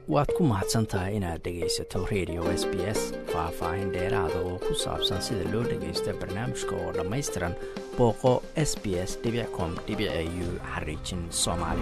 waad ku mahadsan tahay inaad dhegaysato radio s b s faah-faahin dheeraada oo ku saabsan sida loo dhagaysto barnaamijka oo dhammaystiran booqo s b s com u xariijin soomaali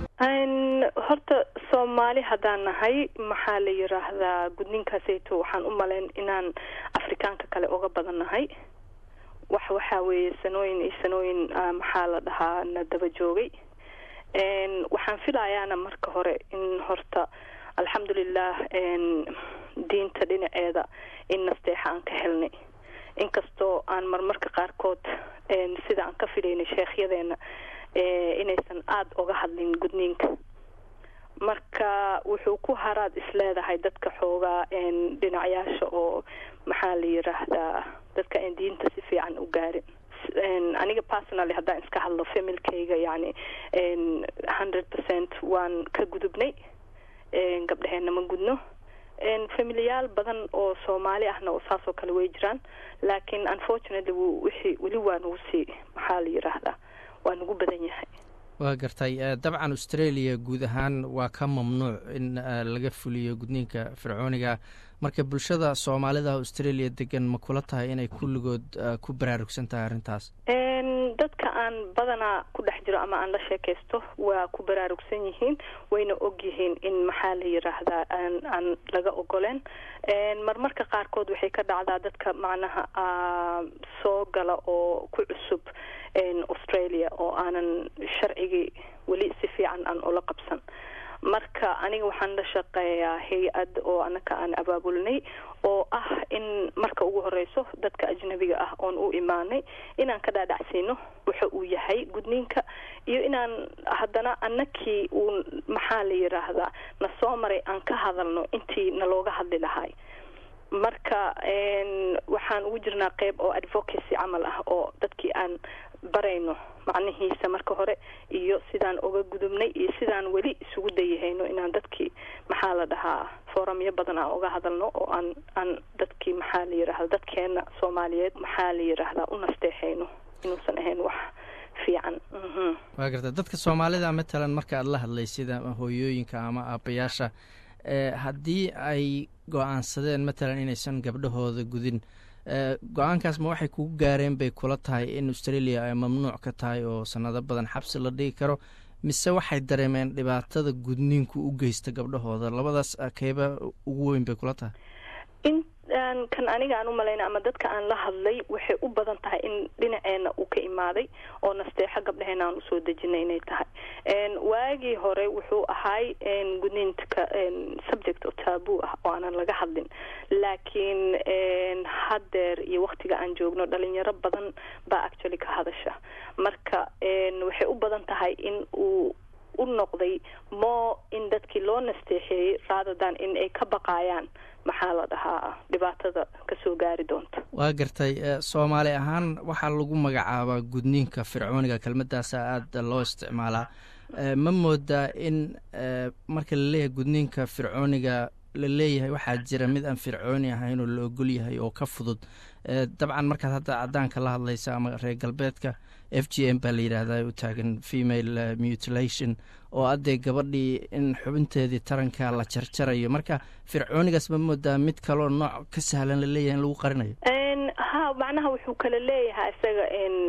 horta soomaali haddaan nahay maxaa la yiraahdaa gudniinkaaseyto waxaan u malayn inaan afrikaanka kale uga badan nahay wax waxaa weeye sanooyin iyo sanooyin maxaa la dhahaa na daba joogay waxaan filayaana marka hore in horta alxamdulilah diinta dhinaceeda in nasteexa aan ka helnay inkastoo aan marmarka qaarkood sida aan ka filaynay sheekhyadeena inaysan aada uga hadlin gudniinka marka wuxuu ku haraad isleedahay dadka xoogaa dhinacyaasha oo maxaa la yiraahdaa dadka aan diinta si fiican u gaarin aniga personally haddaan iska hadlo familkayga yani hundred percent waan ka gudubnay gabdhaheena ma gudno familiyaal badan oo soomaali ahna oo saas oo kale way jiraan laakiin unfortunately wixii weli waa nagu sii maxaa la yiraahdaa waa nagu badan yahay waa gartay dabcan australia guud ahaan waa ka mamnuuc in laga fuliyo gudniinka fircooniga marka bulshada soomaalida australia degan ma kula tahay inay kulligood ku baraarugsan tahay arrintaas dadka aan badanaa ku dhex jiro ama aan la sheekaysto waa ku baraarugsan yihiin wayna og yihiin in maxaa la yiraahdaa aan aan laga ogoleen marmarka qaarkood waxay ka dhacdaa dadka macnaha soo gala oo ku cusub australia oo aanan sharcigii weli si fiican aan ula qabsan marka aniga waxaan la shaqeeyaa hay-ad oo anaka aan abaabulnay oo ah in marka ugu horeyso dadka ajnabiga ah oon u imaanay inaan ka dhaadhacsiino waxa uu yahay gudniinka iyo inaan haddana anakii uu maxaa la yiraahdaa na soo maray aan ka hadalno intii nalooga hadli lahay marka waxaan ugu jirnaa qeyb oo advocacy camal ah oo dadkii aan barayno macnihiisa marka hore iyo sidaan uga gudubnay iyo sidaan weli isugu dayahayno inaan dadkii maxaa la dhahaa foramyo badan aan uga hadalno oo aan aan dadkii maxaa la yirahda dadkeena soomaaliyeed maxaa la yiraahdaa u nasteexayno inuusan ahayn wax fiican waa garta dadka soomaalida matalan marka aad la hadlay sida hooyooyinka ama aabayaasha haddii ay go-aansadeen matalan inaysan gabdhahooda gudin go-aankaas ma waxay kugu gaareen bay kula tahay in australia ay mamnuuc ka tahay oo sanado badan xabsi la dhigi karo mise waxay dareemeen dhibaatada gudniinku u geysta gabdhahooda labadaas keeba ugu weyn bay kula tahay in kan aniga aan u malayna ama dadka aan la hadlay waxay u badan tahay in dhinaceena uu ka imaaday oo nasteexo gabdhaheena aan usoo dejinay inay tahay waagii hore wuxuu ahay gudniinka subject oo taabuu ah oo aanan laga hadlin laakiin haddeer iyo waktiga aan joogno dhalinyaro badan baa actually ka hadasha marka waxay u badan tahay in uu u noqday mo in dadkii loo nasteexeeyey raadadan in ay ka baqaayaan maxaa la dhahaa dhibaatada kasoo gaari doonta waa gartay soomaali ahaan waxaa lagu magacaabaa gudniinka fircooniga kelmadaasa aada loo isticmaalaa ma moodaa in marka laleeyahay gudniinka fircooniga la leeyahay waxaa jira mid aan fircooni ahayn oo la ogol yahay oo ka fudud dabcan markaad hadda cadaanka la hadlaysa ama reer galbeedka f g m baa la yidhaahdaa u taagan female mutilation oo addee gabadhii in xubinteedii taranka la jarjarayo marka fircoonigaas ma moodaa mid kaloo nooc ka sahlan la leeyahay in lagu qarinayo ha macnaha wuxuu kala leeyahay isaga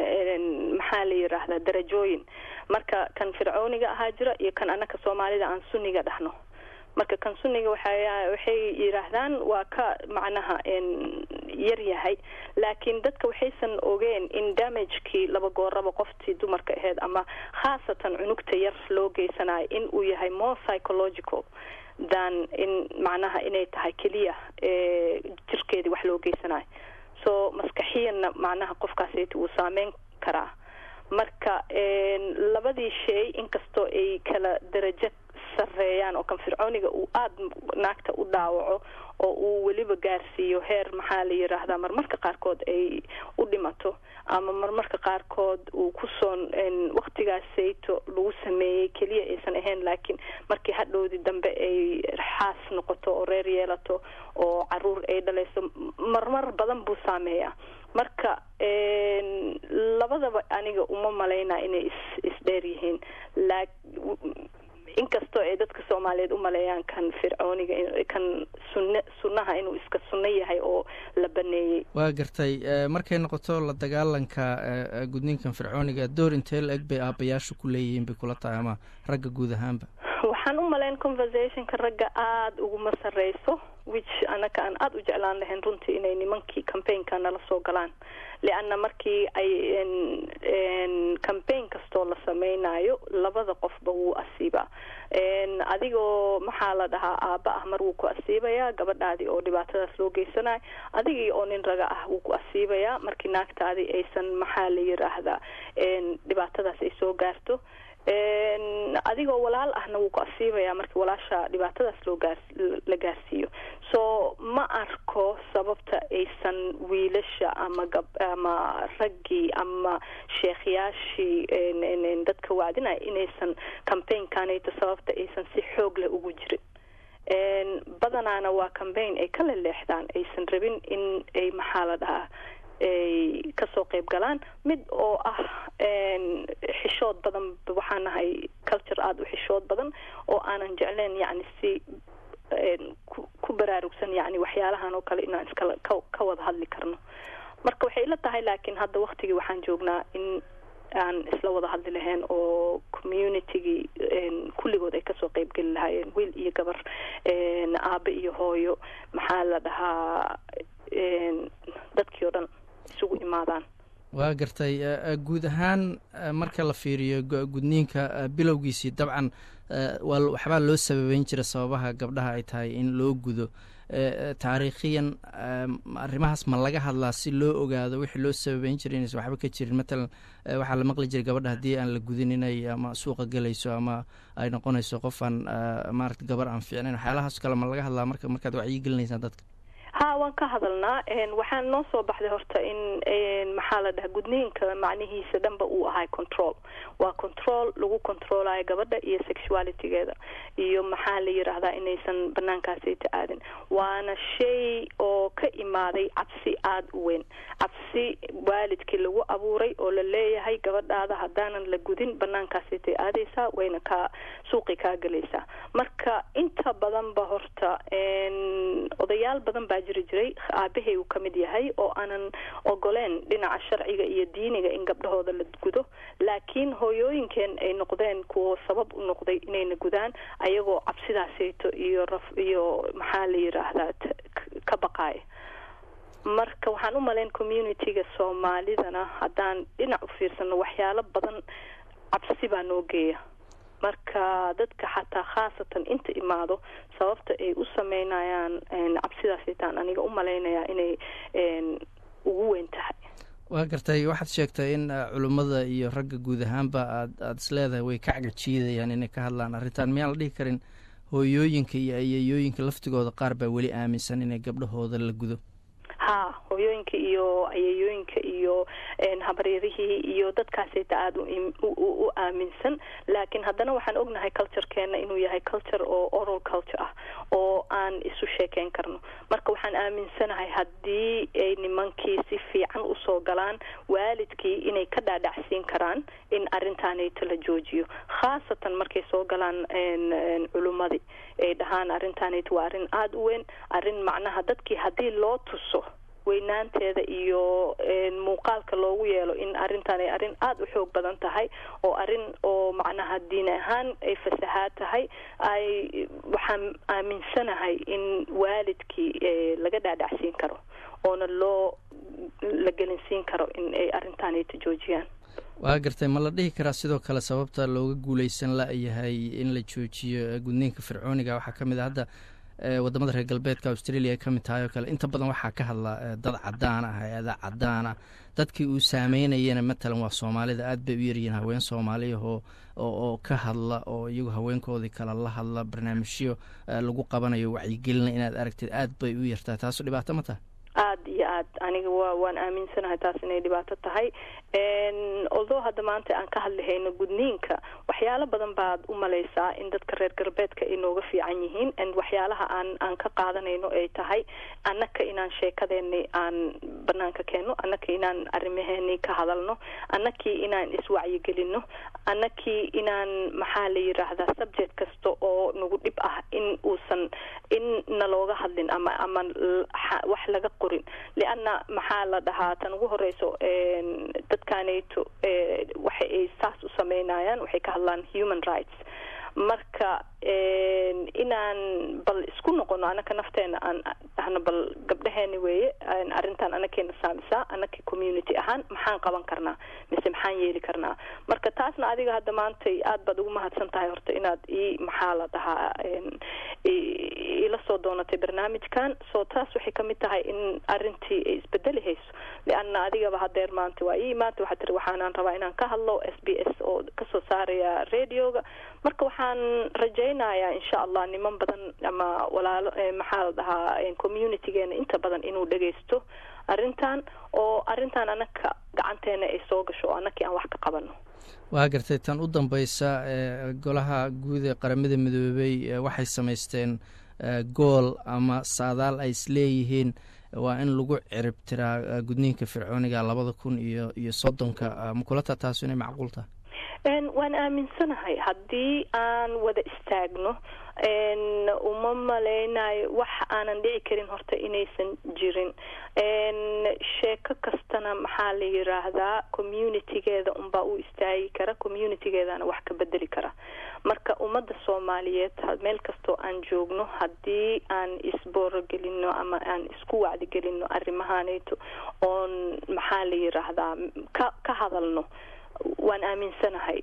maxaa la yiraahdaa darajooyin marka kan fircooniga ahaa jira iyo kan anaka soomaalida aan sunniga dhahno marka kan sunniga waxa waxay yidhaahdaan waa ka macnaha yar yahay laakiin dadka waxaysan ogeen in damagekii laba gooraba qoftii dumarka aheyd ama khaasatan cunugta yar loo geysanayo in uu yahay more psychological than in macnaha inay tahay keliya jirkeedii wax loo geysanayo so maskaxiyanna macnaha qofkaasayta wuu saameyn karaa marka labadii shay inkastoo ay kala darajo sareeyaan oo kan fircooniga uu aada naagta u dhaawaco oo uu weliba gaarsiiyo heer maxaa la yiraahdaa marmarka qaarkood ay u dhimato ama marmarka qaarkood uu kusoo waktigaasayto lagu sameeyey keliya aysan ahayn laakiin markii hadhowdii dambe ay xaas noqoto oo reer yeelato oo caruur ay dhalayso marmar badan buu saameeyaa marka labadaba aniga uma malaynaa inay is isdheer yihiin inkastoo ay dadka soomaaliyeed u maleeyaan kan fircooniga kan sunne sunnaha inuu iska sunno yahay oo la baneeyey waa gartay markay noqoto la dagaalanka gudniinkan fircooniga door intee la eg bay aabayaashu ku leeyihiin bay kula tahay ama ragga guud ahaanba waxaan u malayn conversationka ragga aada uguma sarreyso which anaka aan aada u jeclaan lahayn runtii inay nimankii campaignka nala soo galaan leanna markii ay campaign kastoo la sameynayo labada qofba wuu asiibaa adigoo maxaa la dhahaa aaba ah mar wuu ku asiibayaa gabadhaadii oo dhibaatadaas loo geysanayo adigii oo nin raga ah wuu ku asiibayaa markii naagtaadii aysan maxaa la yiraahdaa dhibaatadaas ay soo gaarto adigoo walaal ahna wuu ku asiibayaa markii walaasha dhibaatadaas loo gaar la gaarsiiyo so ma arko sababta aysan wiilasha ama gab ama raggii ama sheekhyaashii dadka wacdinaya inaysan campaignkanayto sababta aysan si xoog leh ugu jirin badanaana waa cambaign ay ka leleexdaan aysan rabin in ay maxaa la dhahaa ay kasoo qayb galaan mid oo ah xishood badan waxaan nahay culture aada u xishood badan oo aanan jecleen yacni si ku baraarugsan yani waxyaalahan oo kale inaan iskala ka wada hadli karno marka waxay ila tahay laakiin hadda waktigii waxaan joognaa in aan isla wada hadli lahayn oo communitygii kulligood ay kasoo qayb geli lahaayeen wiil iyo gabar aabe iyo hooyo maxaa la dhahaa dadkii oo dhan isugu imaadaan waa gartay guud ahaan marka la fiiriyo gudniinka bilowgiisii dabcan waa waxbaa loo sababeyn jira sababaha gabdhaha ay tahay in loo gudo taariikhiyan arrimahaas ma laga hadlaa si loo ogaado wixii loo sababeyn jiray inaysan waxba ka jirin matalan waxaa la maqli jiray gabadha haddii aan la gudin inay ama suuqa gelayso ama ay noqonayso qof aan maarata gabar aan fiicnayn waxyaalahaas kale ma laga hadlaa marka markaad wacyi gelinaysaan dadka ha waan ka hadalnaa waxaan noo soo baxday horta in maxaa la dhaha gudniinka macnihiisa dhanba uu ahay control waa control lagu controlayo gabadha iyo sexualitygeeda iyo maxaa la yiraahdaa inaysan banaankaasayta aadin waana shay oo ka imaaday cabsi aada u weyn cabsi waalidkii lagu abuuray oo la leeyahay gabadhaada haddaanan la gudin banaankaasaytay aadaysaa wayna kaa suuqi kaa gelaysaa marka inta badanba horta odayaal badan baa jiri jiray aabahay uu ka mid yahay oo aanan ogoleen dhinaca sharciga iyo diiniga in gabdhahooda la gudo laakiin hooyooyinkeen ay noqdeen kuwo sabab u noqday inayna gudaan ayagoo cabsidaasayto iyo raf iyo maxaa la yiraahdaa ka baqaaya marka waxaan u malayn communityga soomaalidana haddaan dhinac u fiirsano waxyaalo badan cabsi baa noo geeya marka dadka xataa khaasatan inta imaado sababta ay u sameynayaan cabsidaasaytaan aniga u malaynayaa inay ugu weyn tahay waa gartay waxaad sheegtay in culummada iyo ragga guud ahaanba aad aada is leedahay way ka cagajiidayaan inay ka hadlaan arrintan miyaan la dhihi karin hooyooyinka iyo ayeeyooyinka laftigooda qaar baa weli aaminsan inay gabdhahooda la gudo ha hooyooyinka iyo ayeeyooyinka iyo habaryarihii iyo dadkaasayta aada u aaminsan laakiin haddana waxaan ognahay culturekeena inuu yahay culture oo oral culture ah oo aan isu sheekeyn karno marka waxaan aaminsanahay haddii ay nimankii si fiican usoo galaan waalidkii inay ka dhaadhacsiin karaan in arrintaanayta la joojiyo khaasatan markay soo galaan culummadii ay dhahaan arrintaanayta waa arrin aada u weyn arrin macnaha dadkii haddii loo tuso weynaanteeda iyo muuqaalka loogu yeelo in arrintan ay arrin aada u xoog badan tahay oo arrin oo macnaha diin ahaan ay fasahaad tahay ay waxaan aaminsanahay in waalidkii laga dhaadhacsiin karo oona loo la gelinsiin karo in ay arrintaanayta joojiyaan waa gartay ma la dhihi karaa sidoo kale sababta looga guuleysan la-yahay in la joojiyo gudniinka fircooniga waxaa ka mid a hadda wadamada reer galbeedka australia ay ka mid tahay oo kale inta badan waxaa ka hadla dad cadaan ah hay-ada cadaan ah dadkii uu saameynayana matalan waa soomaalida aad bay u yaryihiin haween soomaaliyahoo oo ka hadla oo iyagu haweenkoodii kale la hadla barnaamijyo lagu qabanayo wacyigelina inaad aragtid aad bay u yartahay taasu dhibaato ma taha aada iyo aad aniga wa waan aaminsanahay taas inay dhibaato tahay although hadda maanta aan ka hadlihayno gudniinka waxyaalo badan baad u malaysaa in dadka reer galbeedka ay nooga fiican yihiin waxyaalaha aan aan ka qaadanayno ay tahay annaka inaan sheekadeeni aan banaanka keenno annaka inaan arrimaheeni ka hadalno annakii inaan iswacyigelino annakii inaan maxaa la yiraahdaa subject kasta oo nagu dhib ah in uusan in nalooga hadlin ama ama wax laga qorin lianna maxaa la dhahaa tan ugu horeyso dadkanayto waxa ay saas u sameynayaan waxay ka hadlaan human rights marka inaan bal isku noqono anaka nafteena aan dhahno bal gabdhaheeni weeye arrintan anakeena saamisaa anaka community ahaan maxaan qaban karnaa mise maxaan yeeli karnaa marka taasna adiga hadda maantay aad baad ugu mahadsan tahay horta inaad ii maxaa la dhahaa ila soo doonatay barnaamijkan soo taas waxay kamid tahay in arintii ay isbedeli hayso lianna adigaba hadeer maanta waa ii maanta waxaa tiri waxaanaan rabaa inaan ka hadlo s b s oo kasoo saaraya radioga marka waxaan rajaynayaa insha allah niman badan ama walaalo maxaa la dhahaa communitygeena inta badan inuu dhagaysto arrintan oo arrintan anaka gacanteena ay soo gasho oo anakii aan wax ka qabano waa gartay tan u dambeysa golaha guud ee qaramada midoobey waxay samaysteen gool ama saadaal ay isleeyihiin waa in lagu cirib tiraa gudniinka fircooniga labada kun iyo iyo soddonka makulata taasu inay macquul tahay waan aaminsanahay haddii aan wada istaagno uma malaynayo wax aanan dhici karin horta inaysan jirin sheeko kastana maxaa la yiraahdaa communitygeeda unbaa u istaagi kara communitygeedana wax ka bedeli kara marka ummadda soomaaliyeed meel kastoo aan joogno haddii aan isboorogelino ama aan isku wacdigelino arrimahaanayto oon maxaa la yiraahdaa ka ka hadalno waan aaminsanahay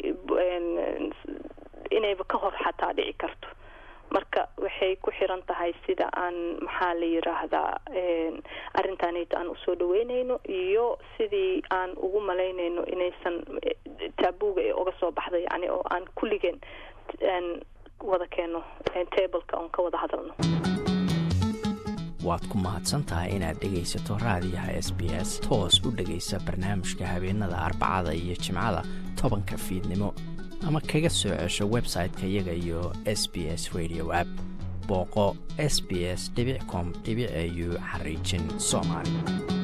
inayba ka hor xataa dhici karto marka waxay ku xiran tahay sida aan maxaa la yiraahdaa arrintaanayto aan usoo dhaweynayno iyo sidii aan ugu malaynayno inaysan taabuga ee uga soo baxda yani oo aan kulligeen wada keeno tableka oon ka wada hadalno waad ku mahadsantahay inaad dhegaysato raadiyaha s b s toos u dhegaysa barnaamijka habeenada arbacada iyo jimcada tobanka fiidnimo ama kaga soo cesho website-ka iyaga iyo s b s radio app booqo s b s com au xariijin soomaali